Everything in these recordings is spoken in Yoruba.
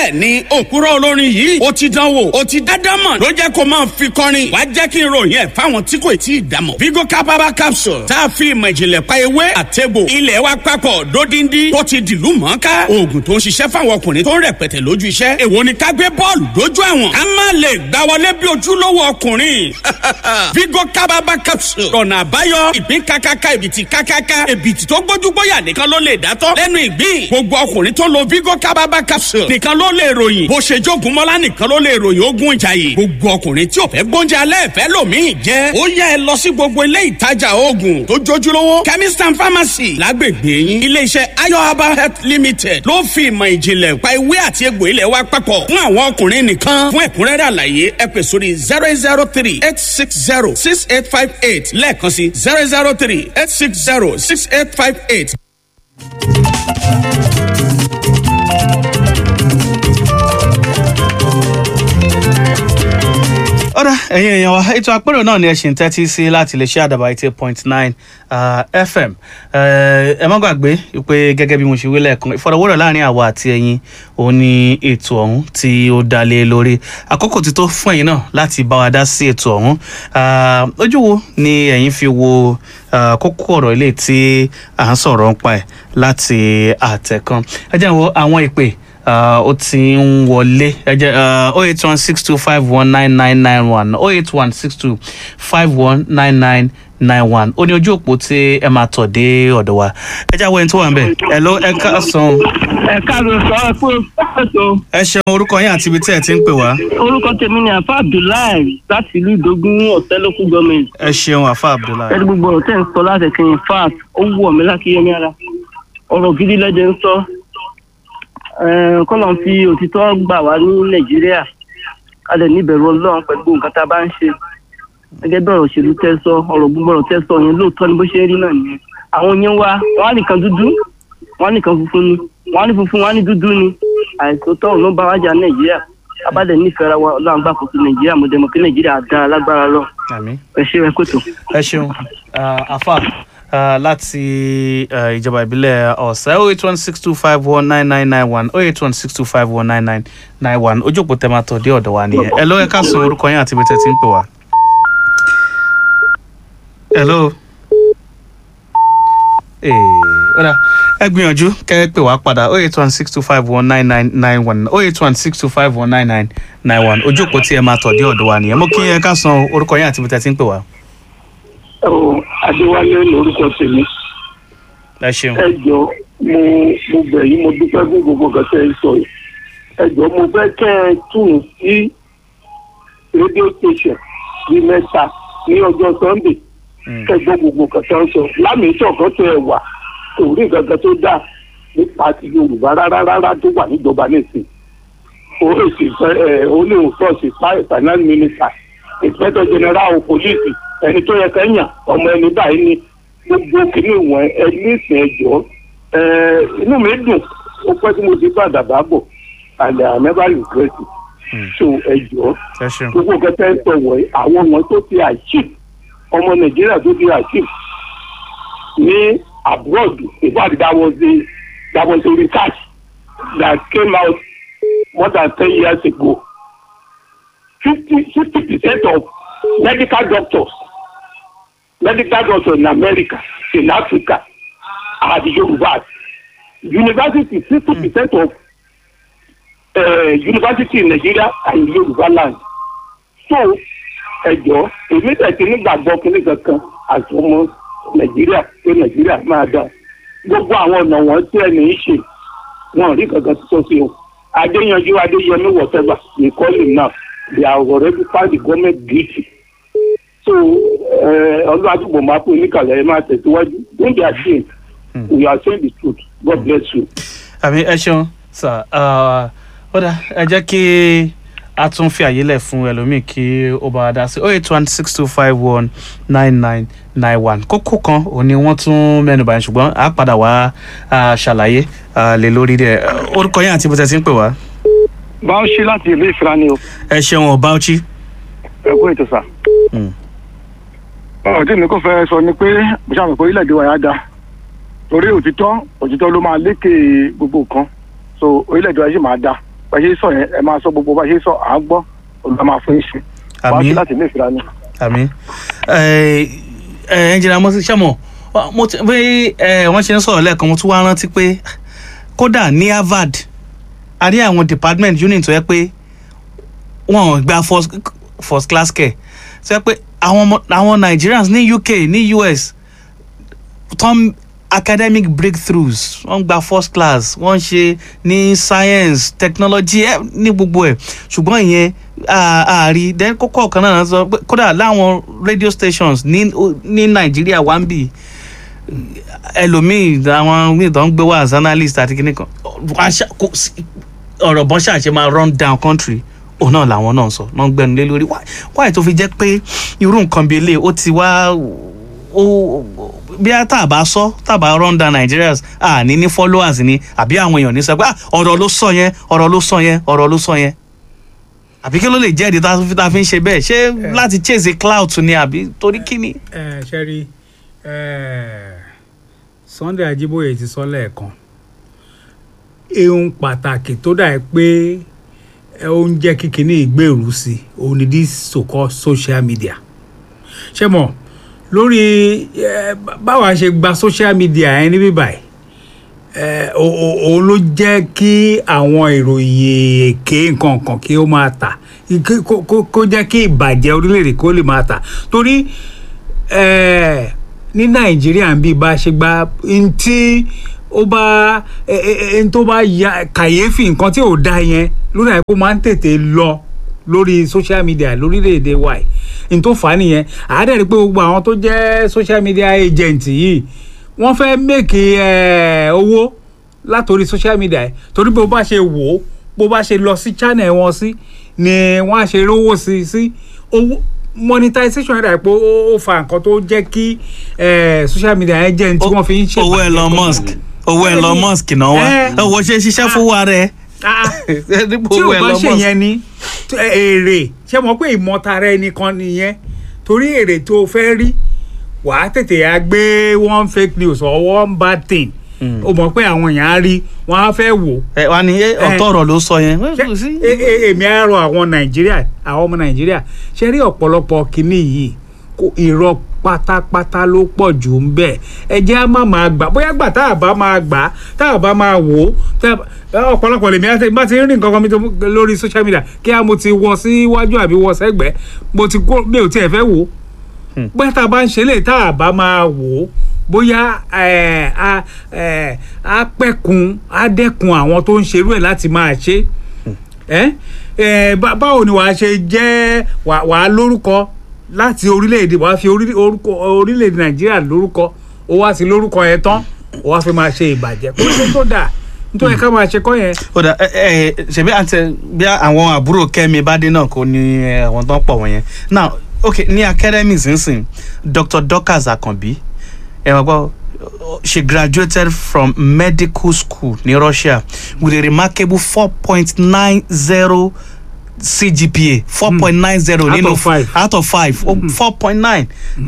bẹ́ẹ̀ ni òkúrọ̀ olórin yìí ó ti dánwò ó ti dádámọ̀ ló jẹ́ kó máa fi kọrin wá jẹ́ kí n ròyìn ẹ̀ fáwọn tí kò tí ì dámọ̀. vigo capaba capsule tá a fi ìmọ̀ ìjìnlẹ̀ pa ewé àtẹ̀bò ilẹ̀ wa papọ̀ dódindi tó ti dìlú mọ́ká oògùn tó ń ṣiṣẹ́ fáwọn ọkùnrin tó ń rẹpẹtẹ lójú iṣẹ́ èwo ni ká gbé bọ́ọ̀lù dójú àwọn ká má lè gbá wọlé bí ojúlówó ọkùnrin vigo capaba capsule ọ̀nà àbáyọ ìpín kákáká ìbìtì kákáká ìbìtì tó gbójú gbóyà nìkan ló lè dátọ́ lẹ́nu ìgbín gbogbo ọkùnrin tó lo vigo capaba capsule nìkan ló lè ròyìn bó ṣe jogun mọ́lá nìkan ló lè ròyìn ogun ìjàyè gbogbo ọkùnrin tí ò fẹ́ gbóúnjẹ alẹ́ fẹ́ lòmíì jẹ́ ó yẹ ẹ lọ sí gbogbo ilé ìtajà oògùn tó jójúlówó chemist and pharmacy lágbègbè yín iléeṣẹ́ ayo herbal health limited ló fi ìmọ̀ ìjìnlẹ̀ pa ewé àti egbò ilẹ̀ wa papọ̀ fún àwọn ọkùnrin nìkan fún ẹ̀kúnrẹ́rẹ́ àlàyé ẹ pè sórí zero eight zero three eight six zero six eight five eight lẹ́ẹ̀kan sí zero zero three eight six zero six eight five eight. ọ̀rọ̀ ẹ̀yin èèyàn wa ètò àpérò náà ni ẹ ṣì ń tẹ́tí sí láti lè ṣe àdàbà eighty point nine fm ẹ má gbàgbé pé gẹ́gẹ́ bí mo ṣe wí lẹ́ẹ̀kan ìfọ̀rọ̀wérọ̀ láàrin àwa àti ẹ̀yin òun ni ètò ọ̀hún tí ó dá lé lórí àkókò ti tó fún ẹ̀yin náà láti bá wa dá sí ètò ọ̀hún ojú wo ni ẹ̀yin fi wo kókó ọ̀rọ̀ ilé tí à ń sọ̀rọ̀ ń pa ẹ̀ láti àtẹ̀kan ẹ jẹ́ wo àwọn ìpè ó ti ń wọlé ẹ jẹ́ oh eight one six two five one nine nine nine one oh eight one six two five one nine nine nine one ó ní ojú òpó tí ẹ máa tọ̀ dé ọ̀dọ̀ wa ẹ jẹ́ àwọn ẹni tó wà ń bẹ̀ ẹ ló ẹ ká san. ẹ káàárọ̀ sọ ẹ fún ètò ẹ ṣeun orúkọ yín àti ibi tí ẹ ti ń pè wá. orúkọ tèmi ni àfa abdullahi láti ìlú ìdógún ọ̀tẹ́ local government. ẹ ṣeun àfa abdullahi. ẹni gbogbo ọ̀rọ̀ tẹ́ ń sọ láti ẹ̀kẹ́ in fact ó wù ọ̀mí láti yẹ ní ara ọ̀rọ̀ gidi lẹ́jẹ̀ ń sọ kọ́lọ̀ fi òtítọ́ gbà wá ní nàìjíríà ká lè níbẹ̀rù ọlọ́run pẹ̀lú nǹkan tá a bá ń ṣe gẹ́gẹ́ bí ọ̀rọ̀ òṣèlú tẹ́ sọ ọ̀rọ̀ gbogbo ọ̀rọ̀ tẹ́ sọ yẹn lóòótọ́ ni bó ṣe rí náà nìyẹn àwọn yẹn wá wọn á nìkan dúdú wọn á nìkan funfun ni wọn á ní funfun wọn á ní dúdú ni àìsòótọ́ òun ló bá wájà nàìjíríà abádẹ nífẹ̀ẹ́ ara wa ọlọ́run gbà kóso nàìjíríà mo dẹ̀ mọ̀ pé nàìjíríà dára lágbára lọ àmín ẹ ṣe ẹ kótó. ẹ ṣeun àfa láti ìjọba ìbílẹ̀ ọ̀sẹ̀ oh eight one six two five one nine nine nine one oh eight one six two five one nine nine nine one ojú òpó tẹ́ máa tọ̀ dé ọ̀dọ̀ wa nìyẹn ẹ ló ẹ ká sọ orúkọ yín àti ibi tẹ́ ti ń pè wá. hello. ọ̀dà ẹ gbìyànjú kẹ́ ẹ pè wá padà oh eight one six two five one nine nine nine one oh eight one six two five one nine nine nine one ojú òpó tí ẹ máa tọ̀ dé ọ̀dọ̀ wa nìyẹn mo kí ẹ ká sọ orúkọ yín àti ibi tẹ́ ti ń pè wá. ọ adéwálé lórúkọ tèmi ẹ ṣeun. ẹ jọ mo mo bẹ̀ yín mo dúpẹ́ fún gbogbo nǹkan tẹ́ ẹ sọ yìí ẹ jọ mo fẹ́ kẹ́ ẹ tún sí rédíò station ní mẹ́ta ní ọjọ́ sunday kẹ́ ẹ gbọ́ gbogbo nǹkan tẹ́ ẹ sọ lámìí ṣọ̀kan tẹ́ ẹ wà kò rí nǹkan kan tó dáa nípa ti yorùbá rárá rárá tó wà níjọba nísìn ó èsì ẹ ó ní òun sọ́ọ̀sì finance minister inspector general of police ẹni tó yẹ kẹ́yìn ọmọ ẹni báyìí ni gbogbo kìíní wọn ẹ nísìn ẹjọ́ ẹ inú mi dùn ó pẹ́ tí mo ti bá àdàbà bọ̀ and I never regret it so ẹjọ́ ẹ ṣeun. gbogbo kẹtẹ ń sọ wọ̀nyí àwọn wọn tó ti achieve ọmọ nàìjíríà tó ti achieve ní abroad in fact that was the that was the research that came out more than ten years ago fifty fifty percent of medical doctors medical doctors in america in africa are the yorubas university sixty percent of uh, university in nigeria are in yoruba land so ẹjọ èmi tẹ̀sí nígbàgbọ́ kínní kankan àti ọmọ nàìjíríà pé nàìjíríà máa dà gbogbo àwọn ọ̀nà wọn tí ẹni ń ṣe wọn ò rí kankan tó sí o adéyanjú adéyẹmí whatever they call him now they have already found the government guilty so ọlọ́run àdúgbò máa pè níkàlẹ̀ ẹ máa tẹ̀síwájú don't be ashamed we are saying the truth god bless you. àmì ẹ ṣeun sà ó dà ẹ jẹ́ kí a tún fi àyè lẹ̀ fún ẹlòmíì kí ó bá a dá sí oh eight one six two five one nine nine nine one kókó kan òun ni wọ́n tún mẹ́nu báyìí ṣùgbọ́n a padà wá a ṣàlàyé a lè lórí rẹ̀ orúkọ yín àti ibi tẹ́ ti ń pè wá. báwọ̀ṣí láti ìlú ìfira ni o ẹ ṣeun ọba ọchí. ẹ kú ètò sà. ọ̀rọ̀ tí mi kò fẹ́ sọ ni pé mo ṣàmì pé orílẹ̀-èdè wa yà dá torí òtítọ́ òtítọ́ ló máa lékè gbogbo nǹkan so orílẹ̀-èdè wa sì máa dá bá ṣe sọ yẹn ẹ máa sọ gbogbo bá ṣe sọ à ń gbọ́ olùdá máa fún yín ṣe wàá Àmín. sí láti ilé ìfira ni. àmì ẹnjìnà mo ti ṣẹ́mọ̀ mo ti bí ẹ, wọ́n ṣe ń sọ̀rọ̀ lẹ́ẹ̀kan mo tún wá rántí pé kódà ní harvard a ní àwọn department unit tó yẹ pé wọn ò gba first, first class care tó yẹ pé àwọn ọmọ àwọn nigerians ní uk ní us tom academic breakthroughs wọ́n gba first class wọ́n ṣe ní science technology ẹ ní gbogbo ẹ̀ ṣùgbọ́n ìyẹn ààrí then kókó ọ̀kan náà sọ pé kódà láwọn radio stations ní ní nàìjíríà wá ń bì ẹlòmíì àwọn míì tó ń gbé wá as analyst àti kíní kan wọ́n á ṣá- kò sí- ọ̀rọ̀ bọ́n ṣàṣẹ máa run down country òun náà làwọn náà sọ náà ń gbẹnu lé lórí Why- why tó fi jẹ́ pé irú nǹkan bíi eléyìí ó ti wá ó bí a tá a bá sọ tá a bá run down Nigerians à ní ní followers ni àbí àwọn èèyàn ní sọ pé "Ah, ọ̀rọ̀ ló sọ yẹn ọ̀rọ̀ ló sọ yẹn ọ̀rọ̀ ló sọ yẹn àbí kí ló lè jẹ́ ìdí tá a fi- tá a fi ń ṣe bẹ́ẹ̀ ṣé láti chase clout ni àbí torí kí ni. ẹ ṣe rí Sunday Ajíbóyè ti sọ lẹ́ẹ̀kan ehun pàtàkì tó dà ẹ́ pé ẹ, ó ń jẹ́ kí kinní ìgbèrú sí i òun ni this so called social media ṣé mọ̀ lórí ẹ, bá- báwa ṣe gba social media yẹn níbí báyìí ẹ, o- o- òun ló jẹ́ kí àwọn ìròyìn èké nǹkan kan kí ó máa tà kí- kó- kó kó jẹ́ kí ìbàjẹ́ orílẹ̀-èdè kó lè máa tà torí ẹ, ní nàìjíríà ń bí bá a ṣe gba n tí ó bá ẹ, ẹ, ẹ, n tó bá ya kàyéfì nǹkan tí ò da yẹn lórí àìkú máa ń tètè lọ lórí social media lórílẹ̀‐èdè wa yìí n tó fà á nìyẹn àádẹ́rì pé gbogbo àwọn tó jẹ́ social media agent yìí wọ́n fẹ́ mèkì owó látòrí social media yìí torí bó bá ṣe wò ó bó bá ṣe lọ sí channel wọn sí ni wọ́n á ṣe rówó sí sí owó monetization rẹ̀ pé ó ó fa nǹkan tó jẹ́ kí eh, social media agent tí wọ́n fi ń ṣe owó Elon Musk owó Elon Musk náà wá Eh. owó ṣe ṣiṣẹ́ fún wa rẹ̀ Ah, dípò tí owó ò bá Elon ṣe Musk. yẹn ni tó- ẹ- èrè ṣé mo pé ìmọ̀tara ẹni kan nìyẹn torí èrè tó o fẹ́ rí wàá tètè á gbé one fake news or one bad thing o mọ̀ pé àwọn èèyàn á rí wọ́n á fẹ́ wò ẹ wá ní eh, ọ̀tọ̀ ọ̀rọ̀ ló sọ yẹn. Ṣé- e- e- èmi á rọ àwọn nàìjíríà àwọn ọmọ nàìjíríà ṣe rí ọ̀pọ̀lọpọ̀ kínní yìí kó irọ́ pátápátá ló pọ̀ jù ń bẹ̀ ẹ jẹ́ á má máa gbà bóyá gbà tá a bá máa gbà tá a bá máa wò ó tá a- ọ̀pọ̀lọpọ̀ lèmi àti bá ti rí nǹkan kan mi tó- lórí social media kí á mo ti wọ síwájú àbí wọ sẹ́gbẹ̀ẹ́ mo ti kó mi ò tiẹ̀ fẹ́ wò ó bóyá tá a bá ń ṣe lè tá a bá máa wò ó bóyá ẹ, a ẹ, á pẹ̀kun á dẹ́kun àwọn tó ń ṣerú ẹ̀ láti máa ṣe ẹ ẹ bá- báwo ni wàá ṣe jẹ́ wà- wàá lórúkọ láti orílẹ̀-èdè wàá fi orí- orúkọ orílẹ̀-èdè nàìjíríà lórúkọ ó wá sí lórúkọ yẹn tán ó wá fi máa ṣe ìbàjẹ́ kó ṣe tó dà nítorí ká máa ṣe kọ́ yẹn. ó dà ẹ ẹ ṣebí àti bí àwọn àbúrò kẹ́mi bádé náà kò ní ẹ, àwọn tó ń pọ̀ wọ̀nyẹn now ok ní academies nsìn dr dorcas akànbí ẹ wọ́n gbọ́ she graduated from medical school ní russia with a remarkable four point nine zero cgpa four point nine zero Out nínú of five. out of five four point nine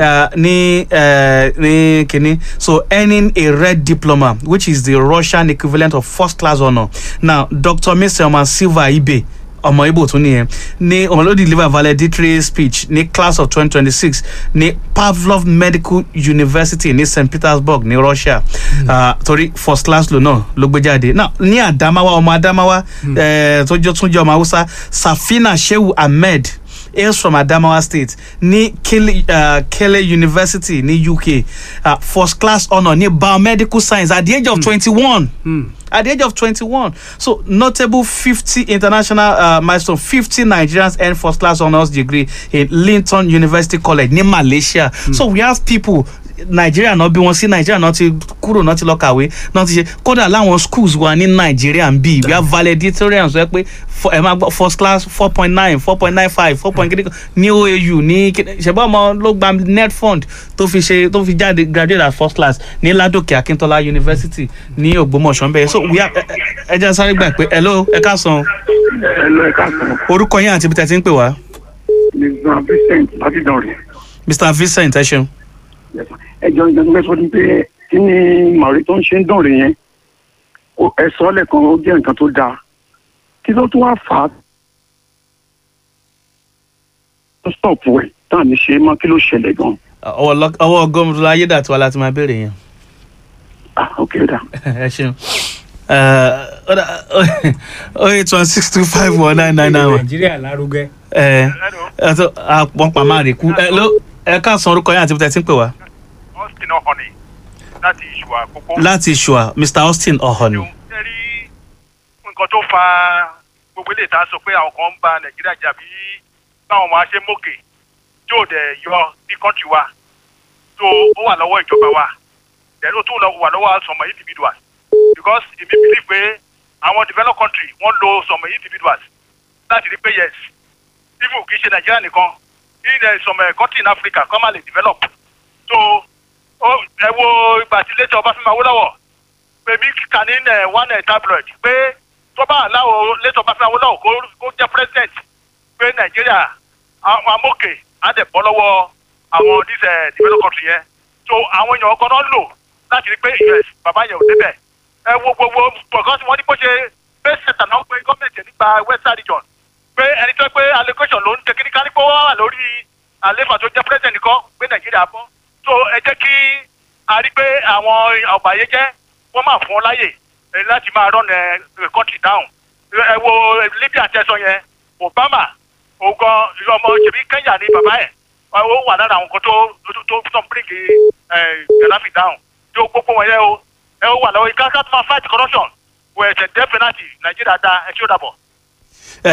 ní uh, ní kínní so earning a red diploma which is the russian equivalent of first class honour now dr meselman silva ibe ọmọ ibo tún nìyẹn ní ọmọ ló deliver valedictory speech ní class of twenty twenty six ní pavlov medical university ní st petersburg ní russia uh, torí first class lò náà ló gbé jáde now ní adamawa ọmọ adamawa eh, tó jẹ́ tún jẹ́ ọmọ hausa safina shehu ahmed hails from Adamawa State ní Kele, uh, Kele University ní UK uh, first class honour ní biomedical science at the age of twenty-one. At the age of twenty-one so notable fifty international uh, milestone fifty Nigerians earn first class honours degree in Linton University College ní Malaysia so we have people Nigeria náà bí wọn sí Nigeria náà ti kúrò náà ti lọ kàwé náà ti ṣe kódà láwọn schools wa ní Nigeria ń bí we have valedictorians wẹ́ pé fo- ẹ máa gbọ́ first class four point nine four point nine five four point kìíní ní OAU ní kíní- ṣẹ̀bọ́n ọmọ ló gba net fund tó fi ṣe tó fi jáde graduate as first class ní Ládòkè Akíntọ́lá University ní Ògbómọ̀ṣọ́ ń bẹ̀ so we have ẹ- ẹ ẹ jẹ́ sáré gbà pé hello ẹ káàsán ẹ lọ ẹ káàsán orúkọ yín àti ibi tẹ̀ ti ń pè wá mr vincent láti dánrẹ Mr Vincent ẹ ṣeun. ẹ jọ ìjọba mẹsàn ní pé kí ni màrí tó ń ṣe ń dánrẹ yẹn ó- ẹ sọ lẹ́ẹ̀kan ó jẹ́ nǹkan tó dáa kí ló tún wá fà á tó stop wẹ̀ táà ní ṣe é mọ́ kí ló ṣẹlẹ̀ gan ọwọ́ lọ- ọwọ́ gómìnà ayédàtiwa láti máa béèrè yẹn ah ok dà ẹ ṣeun oh eight one six two five one nine nine nine one nàìjíríà lárugẹ. ẹ ẹ tó àpọ̀npá máa rè kú ẹ ló ẹ káàsán orúkọ yẹn àti bí tẹ ti ń pè wá austin ọ̀hánì láti ìṣù àkókò. láti ṣùà mr austin ọ̀họ̀nì ṣe rí nǹkan tó fa gbogbo ilé ìta sọ pé àwọn kan ń ba nàìjíríà jà bí báwọn máa ṣe mókè tí ò dẹ̀ yọ ní kọ́ńtì wa tó ó wà lọ́wọ́ ìjọba wa then ó tún lọ- wà lọ́wọ́ some individuals because èmi believe pé àwọn developed country wọ́n lo some individuals láti rí pé yes even kì í ṣe nàìjíríà nìkan in uh, some uh, country in africa kọ́ máa lè develop so ó ẹ wo ìgbà tí lẹ́tọ̀ ọbáfẹ́mi awólọ́wọ́ pèmí kíkà ní ẹ one ẹ tabloid pé tó bá aláwọ lẹ́tọ̀ ọbáfẹ́mi awólọ́wọ́ kó kó jẹ́ president pé nàìjíríà àwọn amókè á dẹ̀ bọ́ lọ́wọ́ àwọn this uh, developed country yẹn so àwọn èèyàn ọkọ náà lò láti rí pé us bàbá yẹn ò débẹ̀ ẹ wo gbogbo because wọ́n ní bó ṣe base center náà pé gọ́ọ̀mẹ̀ntì nípa western region pé ẹni tó pé allocation ló ń tẹ kíní kánípọ̀ wà lórí àlefa tó jẹ́ president nìkan pé nàìjíríà bọ́ so ẹ jẹ́ kí a rí pé àwọn ọ̀bàyéjẹ́ wọ́n máa fún ọ láyè eh, láti máa run ẹ country down ẹ wo libya tẹsán yẹn obama ogan ọmọ ṣèbí kenya ní bàbá ẹ ó wà lára àwọn kan tó tó tó tó bring ẹ gaddafi down tó gbogbo wọn yẹ o ẹ ó wà lọ́wọ́ ìkáká tó máa fight corruption wẹ̀ ẹ̀sẹ̀ death penalty nàìjíríà dá ẹ tí ó dàbọ̀.